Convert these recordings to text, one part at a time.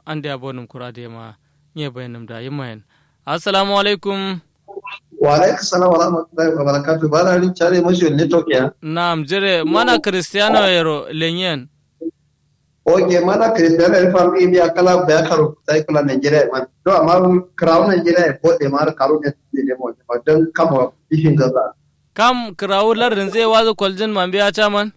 an da bonum kurade ma nye bayanum da yimayen assalamu alaikum wa alaikum salam wa rahmatullahi wa barakatuh bana rin chare mashi network ya naam jere mana cristiano yero lenyen oke mana cristiano yero fam imi akala ba karo sai kula nigeria man do amma crown nigeria ko de mar karo ne de mo dan kama ifin gaza kam krawu lardin zai wazo kwaljin mambiya chaman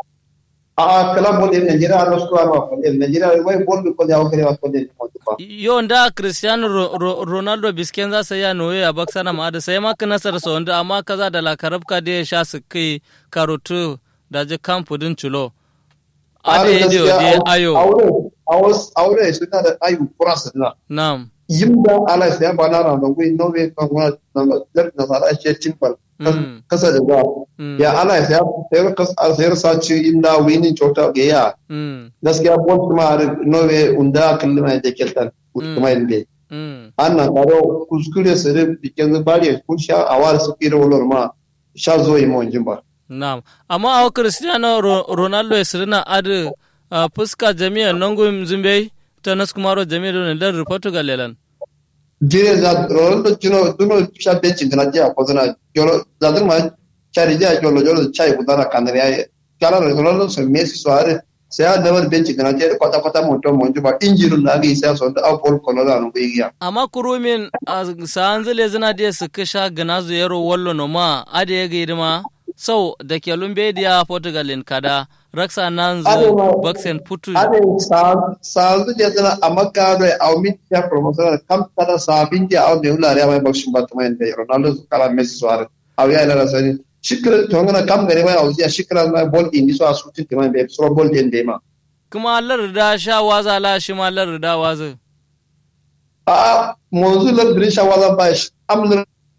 a kala bo de nigeria no sto ama ko de nigeria wai bol ko de awkere wa ko de mo ba yo nda cristiano Ro- Ro- ronaldo bisken za sai ya noye a baksana ma da sai maka nasar sa wanda amma kaza da la karabka da ya sha su kai karotu da je kampu din chulo ade ade ode ayo aure aure aure suna da ayu kurasa na nam yimda ala sai ba na ran da wai no we kan wa na da na sara ce timpal Mm. kasa da ba Mm. ya ala sai sai kas sai sa ci inda wini chota ga ya mm gaskiya bon kuma no we unda kallima da keltan kuma inde mm anna karo kuskure sare bikin bari kun sha awar su kira wolor ma sha zo yi mon jimba nam amma awo cristiano Ro- ronaldo ya sirina adu uh, fuska jami'a nongum zumbe ta naskumaro jami'a ne lar portugal lelan jire za rolando kino duno sha bencin kana je ko zana jolo za dun ma chari je jolo jolo chai budara kanare ay kala rolando so messi so are sai a dabar bencin kana je kwata kwata moto mon juba injiru na ga sai so da bol kono da no biya amma kurumin a sanzile zina da su kisha gana yaro wallo no ma ade ya gaidi ma sau da ke lumbediya portugal in kada raksa nan Ade zu ma- baksen putu ade sa sa zu je zana amaka do au mit ya promotion kam tada sa bin je au de ulare mai bakshin ba tuma inde ronaldo kala messi so are au ya ila sani shikra to ngana kam gare mai au ya shikra na bol indi so asuti tuma be so bol den de ma kuma larda sha waza la shi ma larda waza a monzu la brisha wala bash amna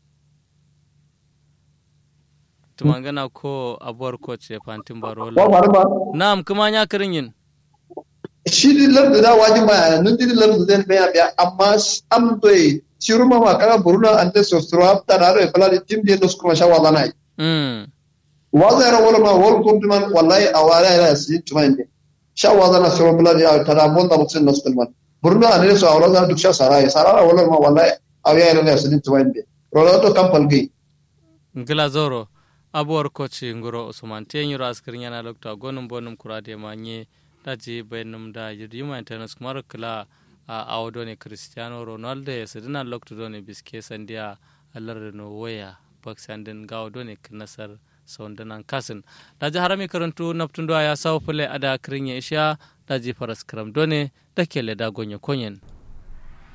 tumangana ko abuwar coach ya fantin wa barola marma na'am kuma ya kirin yin shi di lar da waji ba nun di lar da den be ya amma am to e shiruma ma kana buruna ante so stro apta na re pala di tim de nos kuma sha wala nai mm waza ra wala ma wol kun tuman wallahi awara ila si tuman de sha waza na so pala ya tara bon da mutsin nos kulman buruna ane so awra da duk sha sarai sarara wala ma wallahi awya ila si tuman de rolando kampal gi ngila zoro abuwar coach ngoro usman te nyiro askirin yana lokta gonum bonum kurade ma nye daji bayanum da yima internet kumar kila a awodo ne cristiano ronaldo ya sidina lokta do ne biske sandiya alar no waya baksandin gawo do ne nasar saundanan kasin daji harami karantu naptundo ya sawo fule ada kirin ya isha daji faras karam do ne da kele da gonye konyen